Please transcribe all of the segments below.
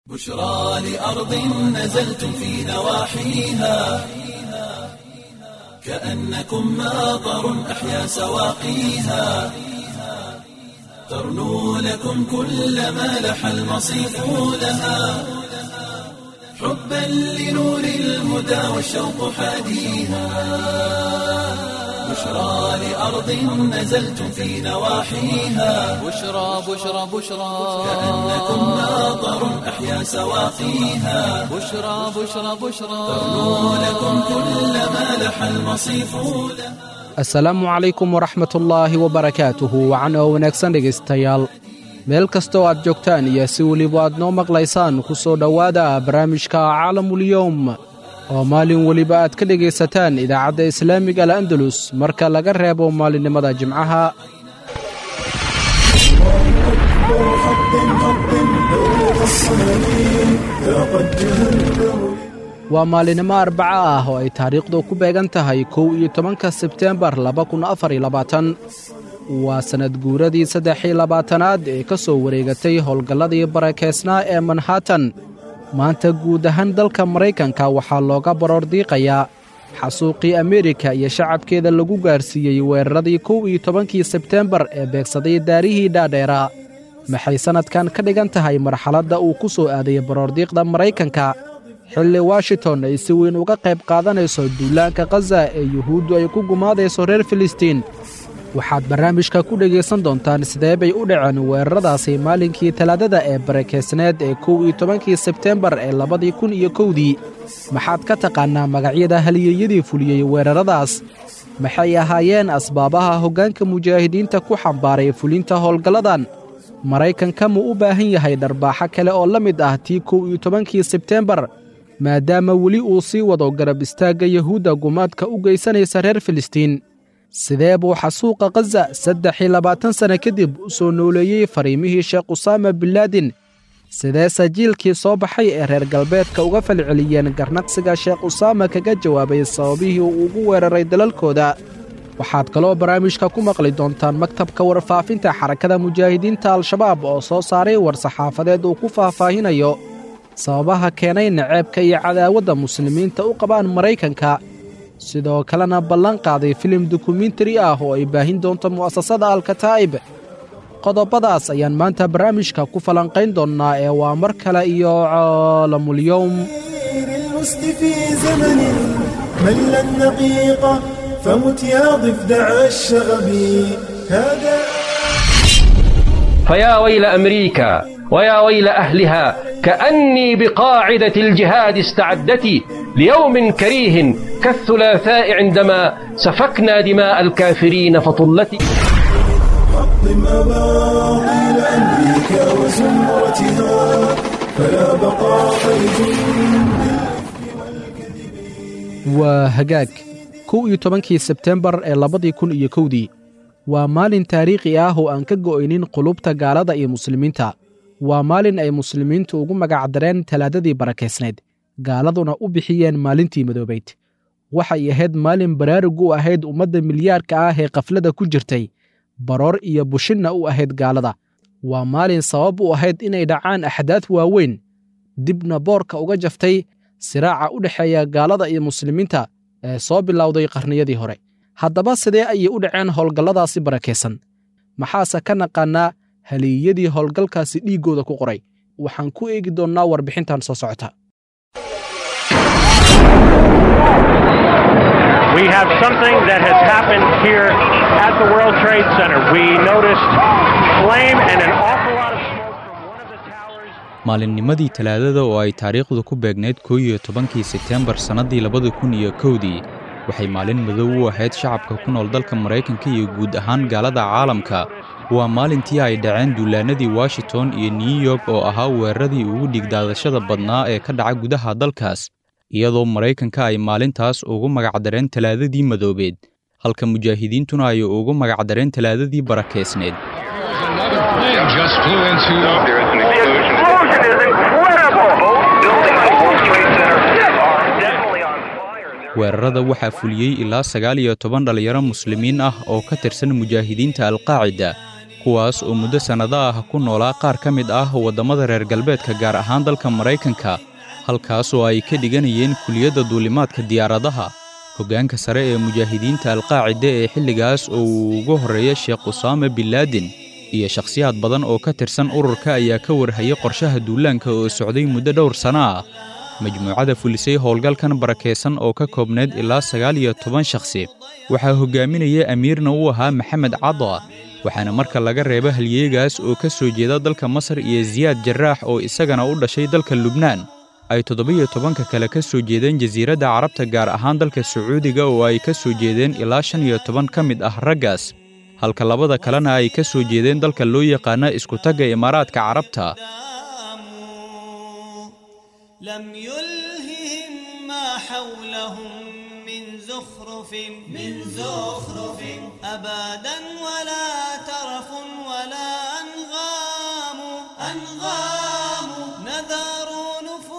بشرى لأرض نزلتم في نواحيها كأنكم ماطر أحيا سواقيها ترنو لكم كل ما لح المصيف لها حبا لنور الهدى والشوق حاديها بشرى لأرض نزلتم في نواحيها بشرى بشرى بشرى كأنكم ماطر أحيا سواقيها بشرى بشرى بشرى ترنو لكم كل ما لح المصيف لها asalaamu calaykum waraxmatullaahi wabarakaatuhu wacan oo wanaagsan dhegaystayaal meel kastoo aad joogtaan iyo si weliba aad noo maqlaysaan ku soo dhowaada barnaamijka caalamulyowm oo maalin weliba aad ka dhegaysataan idaacadda islaamiga al andalus marka laga reebo maalinimada jimcaha waa maalinimo arbaco ah oo ay taariikhdu ku beegan tahay kow iyo tobanka sebteembar laba kun afar iyo labaatan waa sannad guuradii saddex iyo labaatanaad ee ka soo wareegatay howlgalladii barakeysnaa ee manhattan maanta guud ahaan dalka maraykanka waxaa looga baroordiiqayaa xasuuqii ameerika iyo shacabkeeda lagu gaarsiiyey weeraradii kow iyo tobankii sebteembar ee beegsaday daarihii dhaadheera maxay sannadkan ka dhigan tahay marxaladda uu ku soo aaday baroordiiqda maraykanka xilli washington ay si weyn uga qayb qaadanayso duulaanka khaza ee yuhuuddu ay ku gumaadayso reer filistiin waxaad barnaamijka ku dhegaysan doontaan sidee bay u dhaceen weeraradaasi maalinkii talaadada ee barakeysneed ee kow iyo tobankii sebteembar ee labadii kun iyo kowdii maxaad ka taqaannaa magacyada halyeeyadii fuliyey weeraradaas maxay ahaayeen asbaabaha hoggaanka mujaahidiinta ku xambaaray fulinta howlgalladan maraykanka muu u baahan yahay dharbaaxo kale oo la mid ah tii kow iyo tobankii sebteembar maadaama weli uu sii wado garab istaagga yuhuudda gumaadka u geysanaysa reer filistiin sidee buu xasuuqa khaza saddex iyo labaatan sanno kadib u soo nooleeyey fariimihii sheekh usaama binlaadin sidee sajiilkii soo baxay ee reer galbeedka uga falceliyeen garnaqsiga sheekh usaama kaga jawaabay sababihii uu ugu weeraray dalalkooda waxaad kaloo barnaamijka ku maqli doontaan maktabka warfaafinta xarakada mujaahidiinta al-shabaab oo soo saaray war-saxaafadeed uu ku faahfaahinayo sababaha keenay naceebka iyo cadaawadda muslimiinta u qabaan maraykanka sidoo kalena ballan qaaday filim dokumentari ah oo ay baahin doonto mu'asasada alkataa'ib qodobadaas ayaan maanta barnaamijka ku falanqayn doonnaa ee waa mar kale iyo caalamulyowm المسد في زمن مل النقيقة فمت يا ضفدع الشغب هذا فيا ويل أمريكا ويا ويل أهلها كأني بقاعدة الجهاد استعدت ليوم كريه كالثلاثاء عندما سفكنا دماء الكافرين فطلت حطم أباطيل أمريكا وزمرتها فلا بقاء لجند waa hagaag kow iyo tobankii sebteembar ee labadii kun iyo kowdii waa maalin taariikhi ah oo aan ka go'aynin qulubta gaalada iyo muslimiinta waa maalin ay muslimiintu ugu magacdareen talaadadii barakaysnayd gaaladuna u bixiyeen maalintii madoobayd waxay ahayd maalin baraarug u ahayd ummadda milyaarka ah ee kaflada ku jirtay baroor iyo bushinna u ahayd gaalada waa maalin sabab u ahayd inay dhacaan axdaad waaweyn dibna boorka uga jaftay siraaca u dhexeeya gaalada iyo muslimiinta ee soo bilowday qarniyadii hore haddaba sidee ayay u dhaceen howlgalladaasi barakaysan maxaase ka naqaannaa haliiyadii howlgalkaasi dhiiggooda ku qoray waxaan ku eegi doonnaa warbixintan soo socota We have something that has happened here at the World Trade Center. We noticed flame and an awful lot of smoke from one of the towers. maalinnimadii talaadada oo ay taariikhdu ku beegnayd koo iyo tobankii sebteembar sannaddii labada kun iyo kowdii waxay maalin madow u ahayd shacabka ku nool dalka maraykanka iyo guud ahaan gaalada caalamka waa maalintii ay dhaceen duulaannadii washington iyo new york oo ahaa weeraradii ugu dhigdaadashada badnaa ee ka dhaca gudaha dalkaas iyadoo maraykanka ay maalintaas ugu magacdareen talaadadii madoobeed halka mujaahidiintuna ay ugu magacdareen talaadadii barakeysneed Another plane just flew into. The explosion is incredible! Both buildings of World Trade Center are definitely on fire. They're weerarada waxaa fuliyey ilaa sagaal iyo toban dhallinyaro muslimiin ah oo ka tirsan mujaahidiinta alqaacida kuwaas oo muddo sannado ah ku noolaa qaar ka mid ah waddamada reer galbeedka gaar ahaan dalka maraykanka halkaas oo ay ka dhiganayeen kuliyadda duulimaadka diyaaradaha hoggaanka sare ee mujaahidiinta alqaacida ee xilligaas oo uu ugu horreeya sheekh usaame binlaadin iyo shakhsiyaad badan oo ka tirsan ururka ayaa ka warhayay qorshaha duulaanka oo socday muddo dhowr sanno ah majmuucada fulisay howlgalkan barakaysan oo ka koobnayd ilaa sagaal iyo toban shakhsi waxaa hoggaaminaya amiirna u ahaa maxamed cada waxaana marka laga reebo halyeegaas oo ka soo jeeda dalka masar iyo siyaad jaraax oo isagana u dhashay dalka lubnaan ay toddobiyo tobanka kale ka soo jeedeen jasiiradda carabta gaar ahaan dalka sacuudiga oo ay ka soo jeedeen ilaa shan iyo toban ka mid ah raggaas halka labada kalena ay ka soo jeedeen dalka loo yaqaana iskutagga imaaraadka carabta لم يلههم ما حولهم من زخرف من زخرف أبدا ولا ترف ولا أنغام أنغام نذروا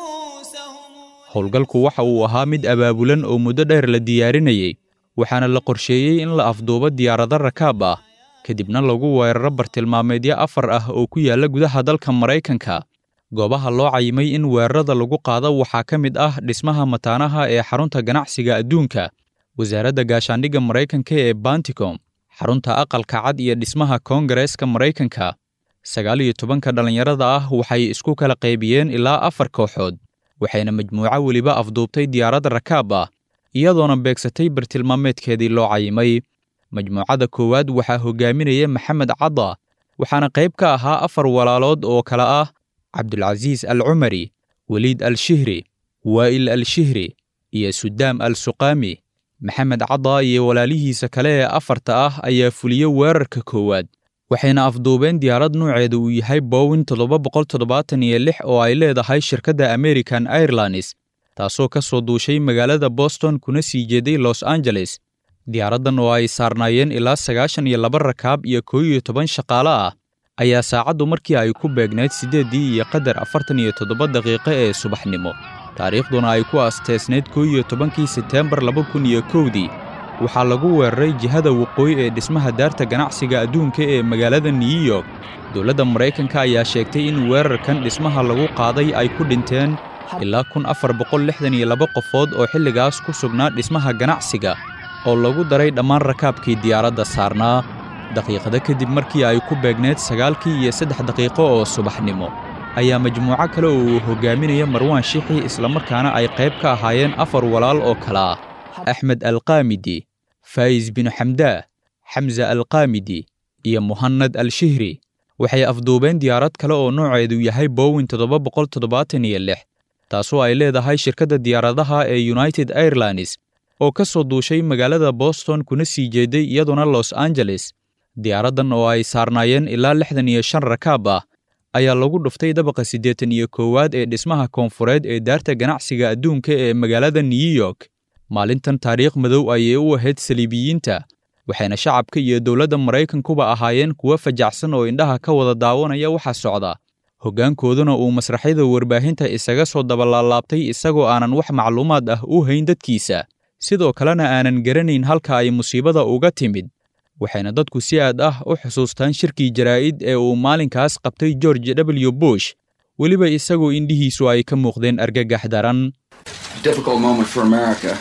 نفوسهم howlgalku waxa uu ahaa mid abaabulan oo muddo dheer la diyaarinayey waxaana la qorsheeyey in la afduubo diyaarado rakaab ah kadibna lagu weeraro bartilmaameedyo afar ah oo ku yaalla gudaha dalka maraykanka goobaha loo cayimay in weerarada lagu qaado waxaa ka mid ah dhismaha mataanaha ee xarunta ganacsiga adduunka wasaaradda gaashaandhigga maraykanka ee banticom xarunta aqalka cad iyo dhismaha koongareeska maraykanka sagaal iyo tobanka dhallinyarada ah waxay isku kala qaybiyeen ilaa afar kooxood waxayna majmuuco weliba afduubtay diyaarad rakaab ah iyadoona beegsatay bartilmaameedkeedii loo cayimay majmuucada koowaad waxaa hoggaaminaya maxamed cada waxaana qayb ka ahaa afar walaalood oo kale ah cabdulcasiis al cumari weliid al shihri waa'il al shihri iyo sudaam al suqaami maxamed cada iyo walaalihiisa kale ee afarta ah ayaa fuliye weerarka koowaad waxayna afduubeen diyaarad nuuceeda uu yahay bowin toddoba boqol toddobaatan iyo lix oo ay leedahay shirkadda american airlines taasoo ka soo duushay magaalada boston kuna sii jeeday los angeles diyaaraddan oo ay saarnaayeen ilaa sagaashan iyo laba rakaab iyo koo iyo toban shaqaale ah ayaa saacaddu markii ay ku beegnayd siddeeddii iyo qadar afartan iyo toddoba daqiiqo ee subaxnimo taariikhduna ay ku asteesnayd koo iyo tobankii seteembar laba kun iyo kowdii waxaa lagu weeraray jihada waqooyi ee dhismaha daarta ganacsiga adduunka ee magaalada new york dowladda maraykanka ayaa sheegtay in weerarkan dhismaha lagu qaaday ay ku dhinteen ilaa kun afar boqol lixdan iyo laba qofood oo xilligaas ku sugnaa dhismaha ganacsiga oo lagu daray dhammaan rakaabkii diyaaradda saarnaa daqiiqada kadib markii ay ku beegneed sagaalkii iyo saddex daqiiqo oo subaxnimo ayaa majmuuco kale oo uu hoggaaminaya marwaan shixi islamarkaana ay qayb ka ahaayeen afar walaal oo kale ah axmed alkaamidi faa'is binu xamdaah xamsa alkaamidi iyo muhanad al shihri waxay afduubeen diyaarad kale oo nooceedu yahay bowin toddoba boqol toddobaatan iyo lix taasoo ay leedahay shirkadda diyaaradaha ee united airlines oo ka soo duushay magaalada boston kuna sii jeeday iyaduna los angeles diyaaraddan oo ay saarnaayeen ilaa lixdan iyo shan rakaab ah ayaa lagu dhuftay dabaqa siddeetan iyo koowaad ee dhismaha koonfureed ee daarta ganacsiga adduunka ee magaalada new york maalintan taariikh madow ayay u ahayd saliibiyiinta waxayna shacabka iyo dowladda maraykankuba ahaayeen kuwo fajacsan oo indhaha ka wada daawanaya waxa socda hoggaankooduna uu masraxyada warbaahinta isaga soo dabalaalaabtay isagoo aanan wax macluumaad ah u hayn dadkiisa sidoo kalena aanan garanayn halka ay musiibada uga timid waxayna dadku si aad ah u xusuustaan shirkii jaraa'id ee uu maalinkaas qabtay george w bush weliba isagoo indhihiisu ay ka muuqdeen argagax daran difficult moment for America.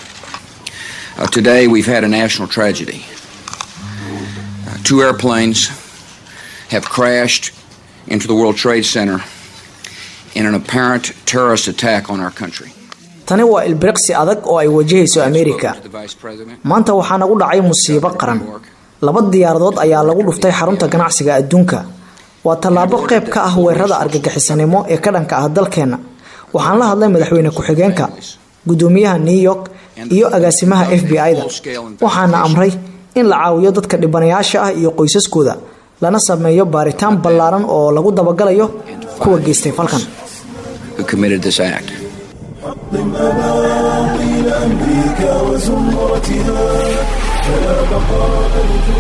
Uh, today, we've had a national tragedy. Uh, two airplanes have crashed into the World Trade Center in an apparent terrorist attack on our country. tani waa ilbiriqsi adag oo ay wajahayso ameerika maanta waxaa nagu dhacay musiibo qaran laba diyaaradood ayaa lagu dhuftay xarunta ganacsiga adduunka waa tallaabo qayb ka ah weerarada argagixisanimo ee ka dhanka ah dalkeenna waxaan la hadlay madaxweyne ku-xigeenka gudoomiyaha new york iyo agaasimaha f b i-da waxaana amray in la caawiyo dadka dhibanayaasha ah iyo qoysaskooda lana sameeyo baaritaan ballaaran oo lagu dabagalayo kuwa geystay falkan who committed this act. حطم أباطيل أمريكا وزمرتها فلا بقاء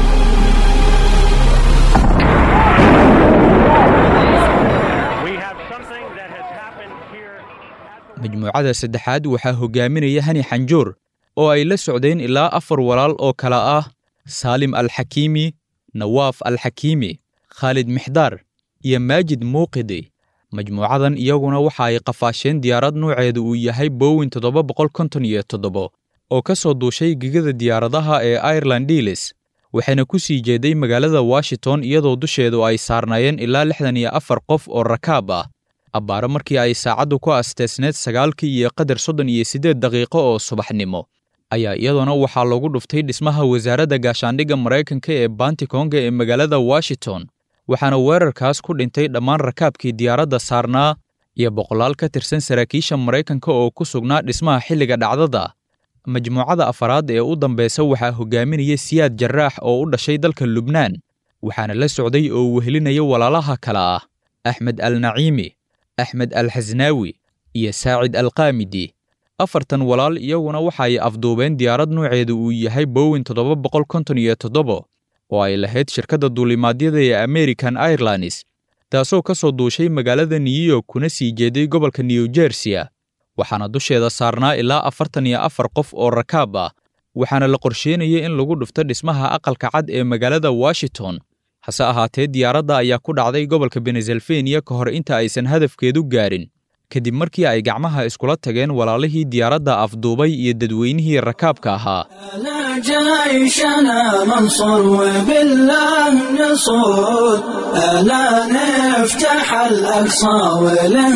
We have something that has happened here. majmuucada saddexaad waxaa hoggaaminaya hani xanjuur oo ay la socdeen ilaa afar walaal oo kale ah saalim alxakiimi nawaaf alxakiimi khaalid mixdaar iyo maajid muuqidi majmuucadan iyaguna waxa ay qafaasheen diyaarad nuuceedu uu yahay bowin toddoba boqol konton iyo toddobo oo ka soo duushay gegada diyaaradaha ee ireland diilis waxayna ku sii jeeday magaalada washington iyadoo dusheedu ay saarnaayeen ilaa lixdan iyo afar qof oo rakaab ah abbaaro markii ay saacaddu ku asteesneed sagaalkii iyo qadar soddon iyo siddeed daqiiqo oo subaxnimo ayaa iyaduna waxaa lagu dhuftay dhismaha wasaaradda gaashaandhigga maraykanka ee bantikonga ee magaalada washington waxaana weerarkaas ku dhintay dhammaan rakaabkii diyaaradda saarnaa iyo boqolaal ka tirsan saraakiisha maraykanka oo ku sugnaa dhismaha xilliga dhacdada majmuucada afaraad ee u dambeysa waxaa hogaaminaya siyaad jaraax oo u dhashay dalka lubnaan waxaana la socday oo wehelinaya walaalaha kale ah axmed al naciimi axmed al xasnaawi iyo saacid al kaamidi afartan walaal iyaguna waxa ay afduubeen diyaarad nuuceedu uu yahay bowin toddoba boqol konton iyo toddobo oo ay lahayd shirkadda duulimaadyada ee american airlines taasoo ka soo duushay magaalada new york kuna sii jeeday gobolka new jersiya waxaana dusheeda saarnaa ilaa afartan iyo afar qof oo rakaab ah waxaana la qorsheynayay in lagu dhufto dhismaha aqalka cad ee magaalada washington hase ahaatee diyaaradda ayaa ku dhacday gobolka benesalfeniya ka hor inta aysan hadafkeedu gaarin kadib markii ay gacmaha iskula tageen walaalihii diyaaradda afduubay iyo dadweynihii rakaabka ahaa أنا جيشنا منصور وبالله نصود ألا نفتح الأقصى وله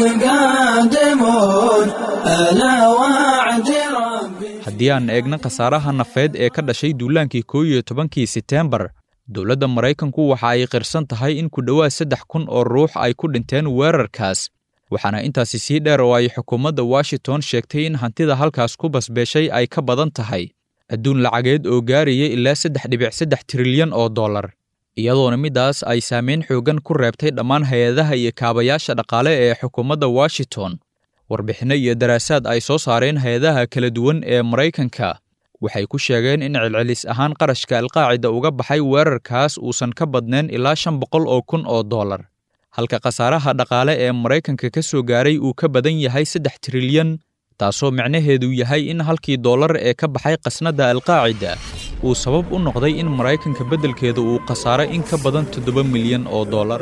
قادمون ألا وعد ربي haddii aan eegna khasaaraha nafeed ee ka dhashay duulaankii koo iyo tobankii seteembar dowladda maraykanku waxa ay qirsan tahay in ku dhowaad saddex kun oo ruux ay ku dhinteen weerarkaas waxaana intaasi sii dheer oo ay xukuumadda washington sheegtay in hantida halkaas ku basbeeshay ay ka badan tahay adduun lacageed oo gaaraya ilaa saddex dhibic saddex trilyan oo dollar iyadoona middaas ay saameyn xooggan ku reebtay dhammaan hay-adaha iyo kaabayaasha dhaqaale ee xukuumadda washington warbixinno iyo daraasaad ay soo saareen hay-adaha kala duwan ee maraykanka waxay ku sheegeen in celcelis ahaan qarashka alqaacida uga baxay weerarkaas uusan ka badnayn ilaa shan boqol oo kun oo dollar halka khasaaraha dhaqaale ee maraykanka ka soo gaaray uu ka badan yahay saddex trilyan taasoo micnaheedu yahay in halkii dollar ee ka baxay qasnadda alqaacida uu sabab u noqday in maraykanka beddelkeeda uu khasaaro in ka badan toddoba milyan oo dollar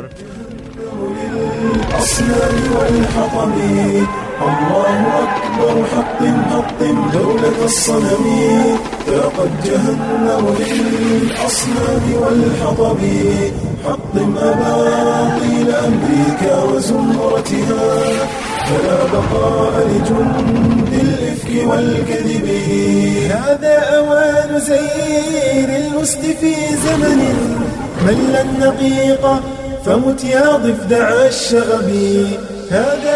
الأصنام والحطم الله أكبر حطم حطم دولة الصنم ذاقت جهنم للأصنام والحطب حطم أباطيل أمريكا وزمرتها فلا بقاء لجند الإفك والكذب هذا أوان زير الوسط في زمن مل النقيقة فمت يا ضفدع الشغب هذا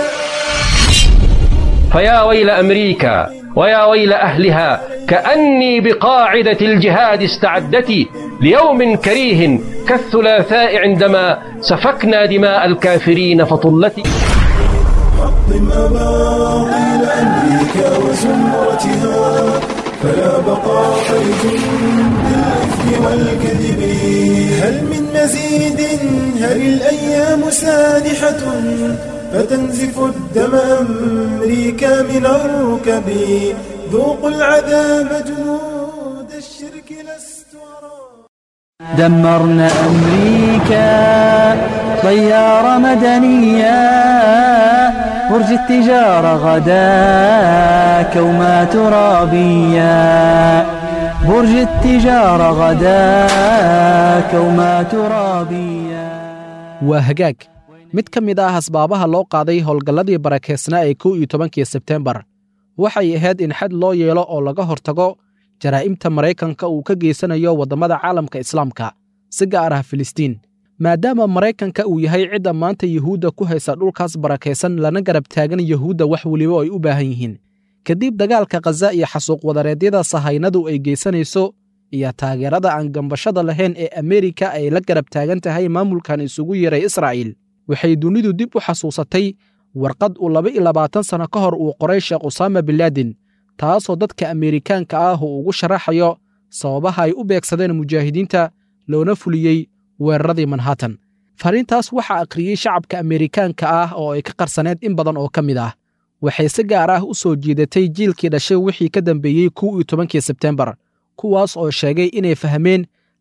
فيا ويل أمريكا ويا ويل أهلها كأني بقاعدة الجهاد استعدت ليوم كريه كالثلاثاء عندما سفكنا دماء الكافرين فطلت حطم أباطيل أمريكا وزمرتها فلا بقاء لجند الإفك والكذب هل من مزيد هل الأيام سانحة فتنزف الدم أمريكا من الركب ذوقوا العذاب جنود الشرك لست أرى دمرنا أمريكا طيارة مدنية برج التجارة غدا كوما ترابية برج التجارة غدا كوما ترابية waa hagaag mid ka mid ah asbaabaha loo qaaday howlgalladii barakeysnaa ee kow iyo tobankii sebtembar waxay ahayd in xad loo yeelo oo laga hortago jaraa'imta maraykanka uu ka geysanayo waddamada caalamka islaamka si gaar ah filistiin maadaama maraykanka uu yahay cidda maanta yuhuudda ku haysa dhulkaas barakaysan lana garab taagan yuhuudda wax weliba ay u baahan yihiin kadib dagaalka khaza iyo xasuuq wadareedyada sahaynadu ay geysanayso iyo taageerada aan gambashada lahayn ee ameerika ay la garab taagan tahay maamulkan isugu yeeray israa'iil waxay dunidu dib u xasuusatay warqad uu laba iyo labaatan sanno ka hor uu qoray sheekh usaama binlaadin taasoo dadka ameerikaanka ah uu ugu sharaxayo sababaha ay u beegsadeen mujaahidiinta loona fuliyey weeraradii manhattan fariintaas waxaa akhriyey shacabka ameerikaanka ah oo ay ka qarsaneed in badan oo ka mid ah waxay si gaar ah u soo jiidatay jiilkii dhashay wixii ka dambeeyey kow iyo tobankii sebtembar kuwaas oo sheegay inay fahmeen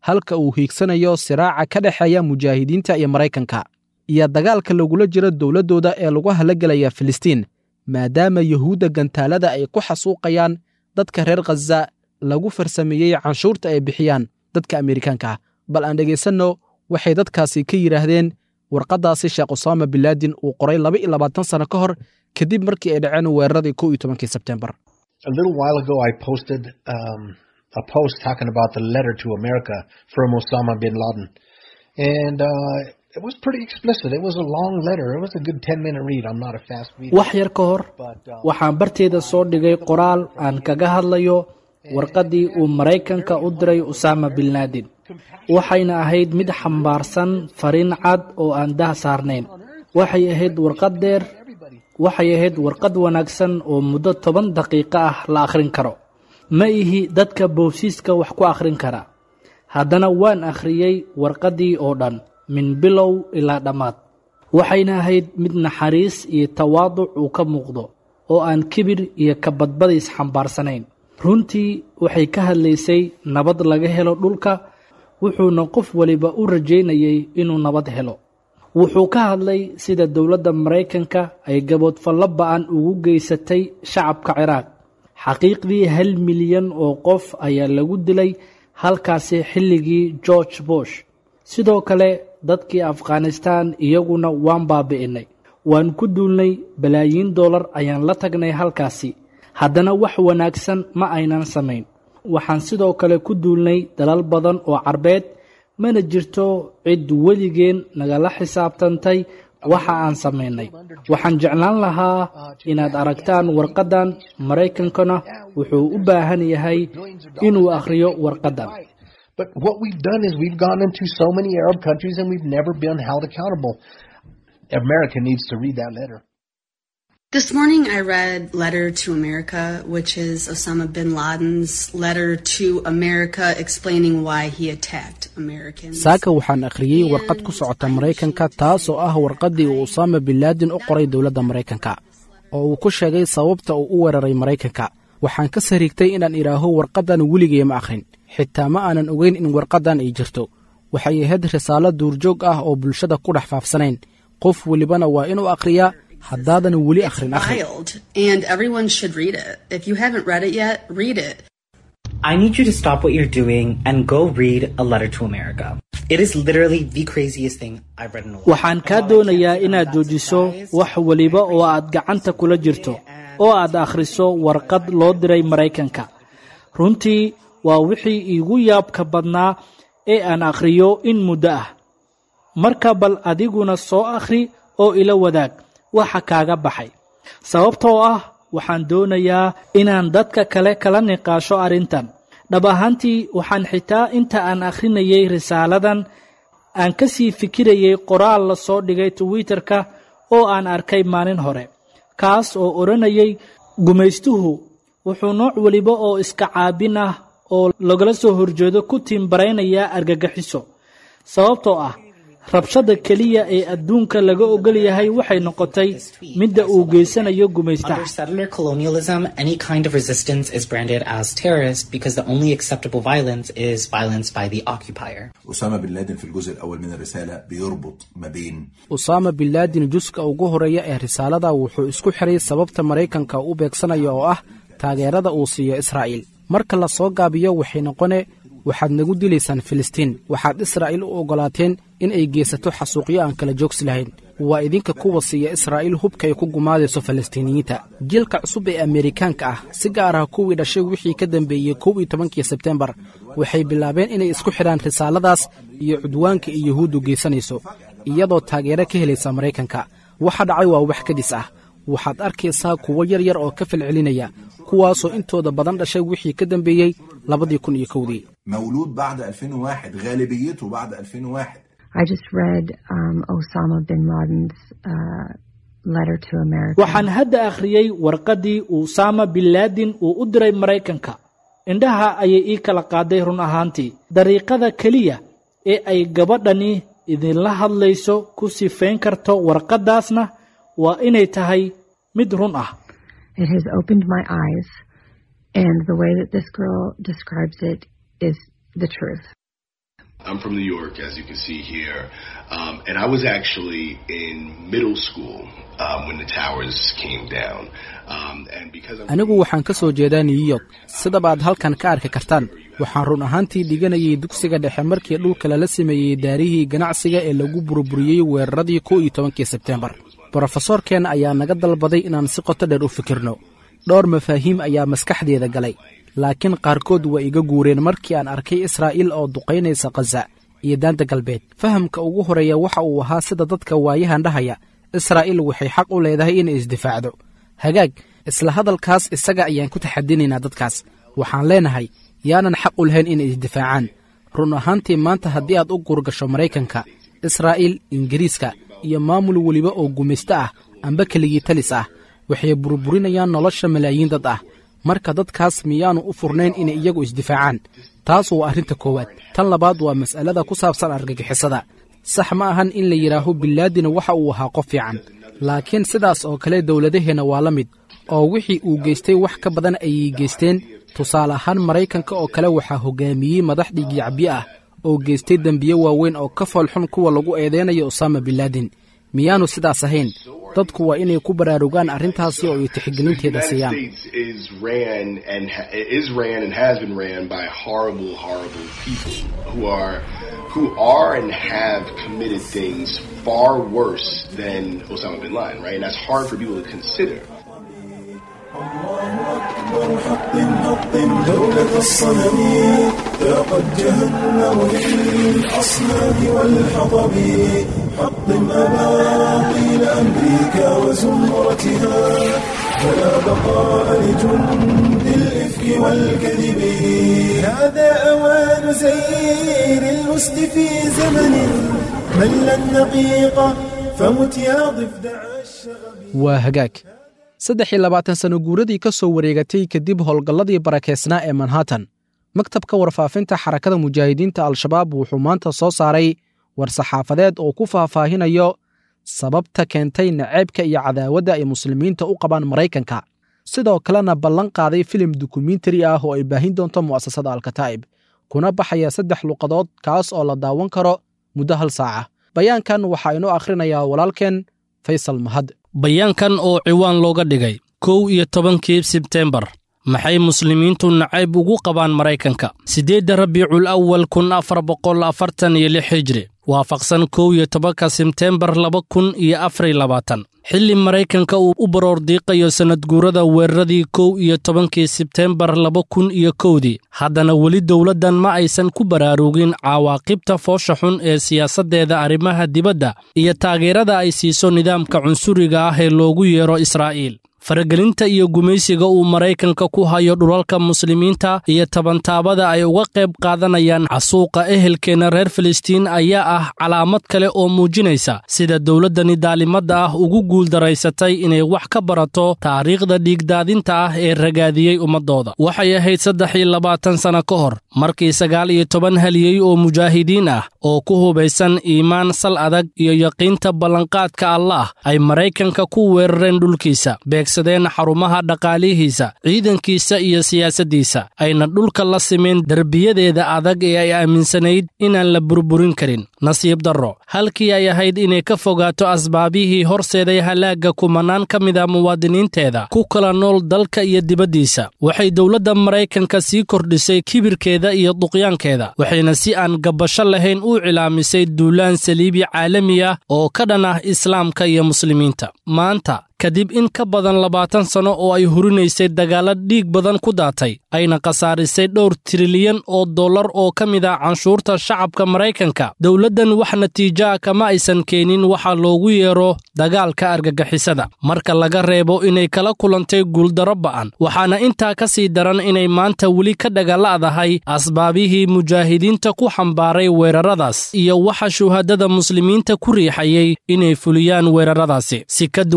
halka uu hiigsanayo siraaca ka dhexeeya mujaahidiinta iyo maraykanka iyo dagaalka lagula jiro dowladdooda ee lagu halagelaya filistiin maadaama yuhuudda gantaalada ay ku xasuuqayaan dadka reer khaza lagu farsameeyey canshuurta ay bixiyaan dadka amerikaanka ah bal aan dhegaysanno waxay dadkaasi ka yidhaahdeen warqaddaasi sheekh usaama bilaadin uu qoray laba iyo labaatan sano ka hor kadib markii ay dhaceen weeraradii kow iyo tobankii sebtembar A little while ago, I posted um, a post talking about the letter to America from Osama bin Laden. And uh, it was pretty explicit. It was a long letter. It was a good 10 minute read. I'm not a fast reader. wax yar ka hor waxaan barteeda soo dhigay qoraal aan kaga hadlayo warqaddii uu maraykanka u diray usaama bin laadin waxayna ahayd mid xambaarsan fariin cad oo aan dah saarnayn waxay ahayd warqad dheer waxay ahayd warqad wanaagsan oo muddo toban daqiiqo ah la akhrin karo ma ihi dadka boosiiska wax ku akhrin kara haddana waan akhriyey warqaddii oo dhan min bilow ilaa dhammaad waxayna ahayd mid naxariis iyo tawaaduc uu ka muuqdo oo aan kibir iyo kabadbadiis xambaarsanayn runtii waxay ka hadlaysay nabad laga helo dhulka wuxuuna qof waliba u rajaynayay inuu nabad helo wuxuu ka hadlay sida dowladda maraykanka ay gaboodfallo ba'an ugu geysatay shacabka ciraaq xaqiiqdii hal milyan oo qof ayaa lagu dilay halkaasi xilligii george bush sidoo kale dadkii afghanistan iyaguna waan baabi'inay waan ku duulnay balaayiin dollar ayaan la tagnay halkaasi haddana wax wanaagsan ma aynan samayn waxaan sidoo kale ku duulnay dalal badan oo carbeed mana jirto cid weligeen nagala xisaabtantay waxa aan samaynay waxaan jeclaan lahaa inaad aragtaan warqaddan maraykankana wuxuu u baahan yahay inuu akhriyo warqaddan But what we've done is we've gone into so many Arab countries and we've never been held accountable. America needs to read that letter. This morning I read Letter to America, which is Osama bin Laden's letter to America explaining why he attacked Americans. saaka waxaan akhriyey warqad ku socota maraykanka taasoo ah warqaddii uu usaama bin laadin u qoray dowladda maraykanka oo uu ku sheegay sababta uu u weeraray maraykanka waxaan ka sariigtay inaan idhaaho warqaddan weligay ma akhrin xitaa ma aanan ogeyn in warqaddan ay jirto waxay ahayd risaalo duurjoog ah oo bulshada ku dhex faafsanayn qof welibana waa inuu akhriyaa haddaadan weli akhrin akhri Wild, and everyone should read it. If you haven't read it yet, read it. I need you to stop what you're doing and go read A Letter to America. It is literally the craziest thing I've read in a while. waxaan kaa doonayaa inaad joojiso wax weliba oo aad gacanta kula jirto oo aad akhriso warqad loo diray maraykanka runtii waa wixii iigu yaabka badnaa ee aan akhriyo in muddo ah marka bal adiguna soo akhri oo ila wadaag waxa kaaga baxay sababtoo ah waxaan doonayaa inaan dadka kale kala niqaasho arrintan dhab ahaantii waxaan xitaa inta aan akhrinayay risaaladan aan ka sii fikirayay qoraal la soo dhigay twitterka oo aan arkay maalin hore kaas oo odhanayay gumaystuhu wuxuu nooc weliba oo iska caabin ah oo lagala soo horjeedo ku tiimbaraynayaa argagaxiso sababtoo ah rabshada keliya ee adduunka laga ogol yahay waxay noqotay midda uu geysanayo gumaystaha Under settler colonialism, any kind of resistance is branded as terrorist because the only acceptable violence is violence by the occupier. أسامة بن لادن في الجزء الأول من الرسالة بيربط ما بين usaama bin laadin juska ugu horreeya ee risaalada wuxuu isku xiray sababta maraykanka u beegsanaya oo ah taageerada uu siiyo israa'iil marka la soo gaabiyo waxay noqone waxaad nagu dilaysaan filistiin waxaad israa'iil u oggolaateen in ay geysato xasuuqyo aan kala joogsi lahayn waa idinka kuwa siiya israa'iil hubka ay ku gumaadayso falastiiniyiinta jiilka cusub ee ameerikaanka ah si gaar ah kuwii dhashay wixii ka dambeeyey kow iyo tobankii sebtembar waxay bilaabeen inay isku xidhaan risaaladaas iyo cudwaanka ay yuhuuddu geysanayso iyadoo taageero ka helaysa maraykanka waxa dhacay waa wax kadis ah waxaad arkaysaa kuwo yar yar oo ka falcelinaya kuwaasoo intooda badan dhashay wixii ka dambeeyey labadii kun iyo kowdii مولود بعد 2001 غالبيته بعد 2001 I just read um, Osama bin Laden's uh, letter to America. waxaan hadda akhriyey warqaddii usaama bin laadin uu u diray maraykanka indhaha ayay ii kala qaaday run ahaantii dariiqada keliya ee ay gabadhani idinla hadlayso ku sifayn karto warqaddaasna waa inay tahay mid run ah It has opened my eyes, and the way that this girl describes it is the truth. I'm from New York, as you can see here, um, and I was actually in middle school um, when the towers came down. Um, and because I'm anigu waxaan ka soo jeedaa new york sidabaad halkan ka arki kartaan waxaan run ahaantii dhiganayay dugsiga dhexe markii dhulka lala sameeyey daarihii ganacsiga ee lagu burburiyey weeraradii kow iyo tobankii sebteembar brofesoorkeen ayaa naga dalbaday inaan si qoto dheer u fikirno dhowr mafaahiim ayaa maskaxdeeda galay laakiin qaarkood waa iga guureen markii aan arkay israa'iil oo duqaynaysa khaza iyo daanta galbeed fahamka ugu horeeya waxa uu ahaa sida dadka waayahan dhahaya israa'iil waxay xaq u leedahay inay isdifaacdo hagaag isla hadalkaas isaga ayaan ku taxadinaynaa dadkaas waxaan leenahay yaanan xaq u lahayn inay isdifaacaan run ahaantii maanta haddii aad u guurgasho maraykanka israa'iil ingiriiska iyo maamul weliba oo gumaysto ah amba keligii talis ah waxay burburinayaan nolosha malaayiin dad ah marka dadkaas miyaannu u furnayn inay iyagu isdifaacaan taas waa arrinta koowaad tan labaad waa mas'alada ku saabsan argagixisada sax ma ahan in la yidhaaho bilaadina waxa uu ahaa qof fiican laakiin sidaas oo kale dowladaheenna waa la mid oo wixii uu geystay wax ka badan ayay geysteen tusaale ahaan maraykanka oo kale waxaa hoggaamiyey madax dhiigyacbiyo ah oo geystay dembiye waaweyn oo ka foolxun kuwa lagu eedeynayo usaama bilaadin miyaannu sidaas ahayn dadku waa inay ku baraarugaan arrintaasi oo ay tixgelinteeda siiyaan is ran and ha- is ran and has been ran by horrible, horrible people who are who are and have committed things far worse than Osama bin Laden, right? And that's hard for people to consider. أكبر حطم حطم دولة الصنم ذاقت جهنم للأصنام والحطب حطم أباطيل أمريكا وزمرتها فلا بقاء لجند الإفك والكذب هذا أوان زير الوسط في زمن مل النقيقة فمت يا ضفدع waa hagaag saddex iyo labaatan sano guuradii ka soo wareegatay kadib howlgalladii barakeysnaa ee manhattan maktabka warfaafinta xarakada mujaahidiinta al-shabaab wuxuu maanta soo saaray war-saxaafadeed oo ku faahfaahinayo sababta keentay naceybka iyo cadaawadda ay muslimiinta u qabaan maraykanka sidoo kalena ballan qaaday filim dokumentari ah oo ay baahin doonto mu'asasada alkataa'ib kuna baxaya saddex luqadood kaas oo la daawan karo muddo hal saaca bayaankan waxaa inoo akhrinayaa walaalkeen faysal mahad bayaankan oo ciwaan looga dhigay kow iyo tobankii sebtembar maxay muslimiintu nacayb ugu qabaan maraykanka siddeedda rabiicul awal kun afar boqol afartan iyo lix hijri waafaqsan kow iyo tobanka sebtembar laba kun iyo afar iyo labaatan xilli maraykanka uu u baroordiiqayo sannadguurada weeraradii kow iyo tobankii sebtembar laba kun iyo kowdii haddana weli dowladdan ma aysan ku baraarugin cawaaqibta foosha xun ee siyaasaddeeda arrimaha dibadda iyo taageerada ay siiso nidaamka cunsuriga ah ee loogu yeero israa'iil faragelinta iyo gumaysiga uu maraykanka ku hayo dhulalka muslimiinta iyo tabantaabada ay uga qayb qaadanayaan casuuqa ehelkeenna reer filistiin ayaa ah calaamad kale oo muujinaysa sida dowladdani daalimadda ah ugu guuldaraysatay inay wax ka barato taariikhda dhiigdaadinta ah ee ragaadiyey ummaddooda waxay ahayd saddex iyo labaatan sanno ka hor markii sagaal iyo toban haliyey oo mujaahidiin ah oo ku hubaysan iimaan sal adag iyo yaqiinta ballanqaadka allaah ay maraykanka ku weerareen dhulkiisa beegsadeen xarumaha dhaqaalihiisa ciidankiisa iyo siyaasaddiisa ayna dhulka la simeen derbiyadeeda adag ee ay aaminsanayd inaan la burburin karin nasiib darro halkii ay ahayd inay ka fogaato asbaabihii horseeday halaagga kumanaan ka mid a muwaadiniinteeda ku kala nool dalka iyo dibaddiisa waxay dowladda maraykanka sii kordhisay kibirkeeda iyo duqyaankeeda waxayna si aan gabbasho lahayn u cilaamisay duulaan saliibi caalami ah oo ka dhan ah islaamka iyo muslimiinta maanta kadib in ka badan labaatan sanno oo ay hurinaysay dagaalla dhiig badan ku daatay ayna khasaarisay dhowr trilyan oo dollar oo ka mid ah canshuurta shacabka maraykanka dowladdan wax natiijoa kama aysan keenin waxa loogu yeero dagaalka argagixisada marka laga reebo inay kala kulantay guuldarro ba'an waxaana intaa ka sii daran inay maanta weli ka dhagalla'dahay asbaabihii mujaahidiinta ku xambaaray weeraradaas iyo waxa shuhadada muslimiinta ku riixayay inay fuliyaan weeraradaasi si ka duwan hadal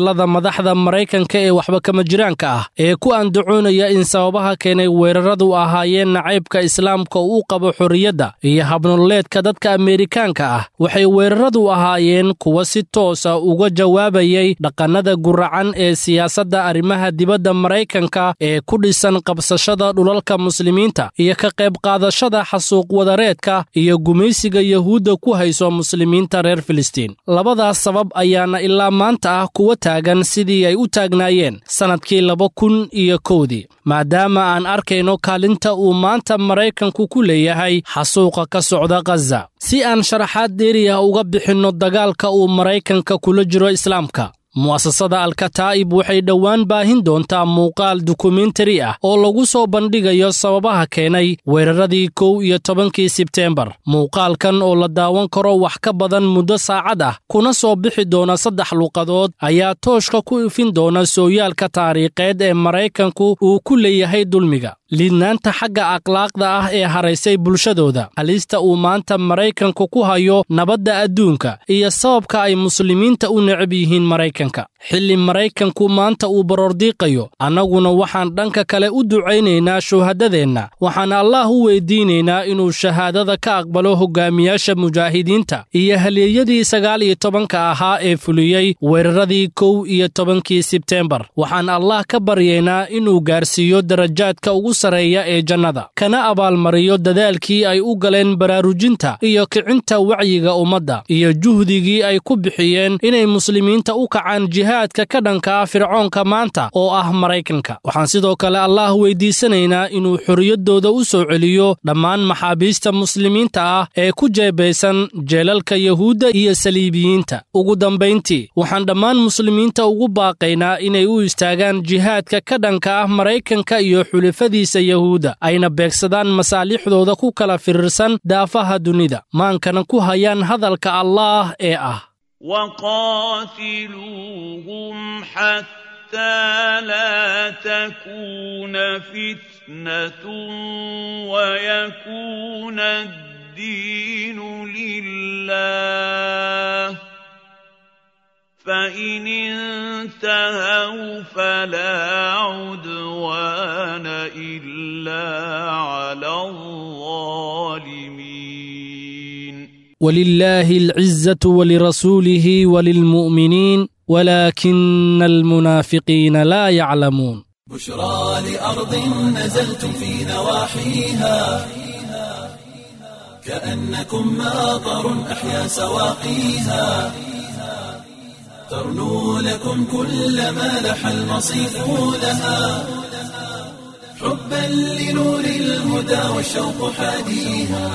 hadallada madaxda maraykanka ee waxba kama jiraanka ah ee ku andacoonaya in sababaha keenay weeraradu ahaayeen nacaybka islaamka uu qabo xorriyadda iyo habnololeedka dadka ameerikaanka ah waxay weeraradu ahaayeen kuwa si toosa uga jawaabayay dhaqannada guracan ee siyaasadda arrimaha dibadda maraykanka ee ku dhisan qabsashada dhulalka muslimiinta iyo ka qayb qaadashada xasuuq wadareedka iyo gumaysiga yahuudda ku hayso muslimiinta reer filistiin labadaas sabab ayaana ilaa maanta ah kuwa taagan sidii ay u taagnaayeen sannadkii laba kun iyo kowdii maadaama aan arkayno kaalinta uu maanta maraykanku ku leeyahay xasuuqa ka socda khaza si aan sharaxaad dheeriya uga bixinno dagaalka uu maraykanka kula jiro islaamka mu'asasada alkataa'ib waxay dhowaan baahin doontaa muuqaal dokumentari ah oo lagu soo bandhigayo sababaha keenay weeraradii kow iyo tobankii sebteembar muuqaalkan oo la daawan karo wax ka badan muddo saacad ah kuna soo bixi doona saddex luuqadood ayaa tooshka ku ifin doona sooyaalka taariikheed ee maraykanku uu ku leeyahay dulmiga liidnaanta xagga akhlaaqda ah ee haraysay bulshadooda halista uu maanta maraykanku ku hayo nabadda adduunka iyo sababka ay muslimiinta u necab yihiin maraykanka xilli maraykanku maanta uu baroordiiqayo annaguna waxaan dhanka kale u ducaynaynaa shuhadadeenna waxaan allaah u weyddiinaynaa inuu shahaadada ka aqbalo hoggaamiyaasha mujaahidiinta iyo halyeeyadii sagaal iyo tobanka ahaa ee fuliyey weeraradii kow iyo tobankii sebteembar waxaan allaah ka baryaynaa inuu gaarsiiyo darajaadka ugu sareeya ee jannada kana abaalmariyo dadaalkii ay u galeen baraarujinta iyo kicinta wacyiga ummadda iyo juhdigii ay ku bixiyeen inay muslimiinta u kacaan jihaadka ka dhanka ah fircoonka maanta oo ah maraykanka waxaan sidoo kale allaah weydiisanaynaa inuu xorriyaddooda u soo celiyo dhammaan maxaabiista muslimiinta ah ee ku jeebaysan jeelalka yahuudda iyo saliibiyiinta ugu dambayntii waxaan dhammaan muslimiinta ugu baaqaynaa inay u istaagaan jihaadka ka dhanka ah maraykanka iyo xulafadiisa yahuudda ayna beegsadaan masaalixdooda ku kala firirsan daafaha dunida maankana ku hayaan hadalka allaah ee ah وقاتلوهم حتى لا تكون فتنة ويكون الدين لله فإن انتهوا فلا عدوان إلا على الظالمين ولله العزة ولرسوله وللمؤمنين ولكن المنافقين لا يعلمون بشرى لأرض نزلتم في نواحيها كأنكم ماطر أحيا سواقيها ترنو لكم كل ما لح المصيف لها حبا لنور الهدى والشوق حاديها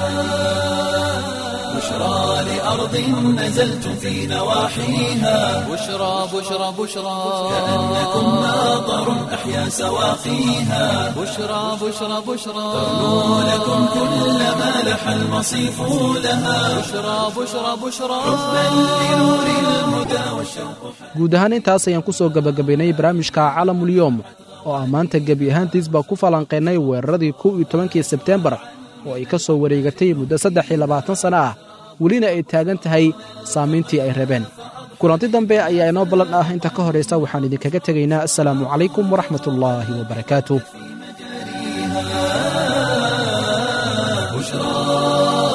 بشرى لأرض نزلتم في نواحيها بشرى بشرى بشرى كأنكم ماطر أحيا سواقيها بشرى بشرى بشرى ترنو لكم كل ما لح المصيف لها بشرى بشرى بشرى حبا لنور الهدى والشوق guud ahaan intaas ayaan ku soo gebagabaynay barnaamijka calamulyoom oo ah maanta gebi ahaantiisba ku falanqaynay weeraradii kow iyo tobankii sebteembar oo ay ka soo wareegatay muddo saddex iyo labaatan sanno ah welina ay taagan tahay saamayntii ay rabeen kulanti dambe ayaa inoo ballan ah inta ka horaysa waxaan idinkaga tegaynaa assalaamu calaykum waraxmatullaahi wabarakaatu بشرى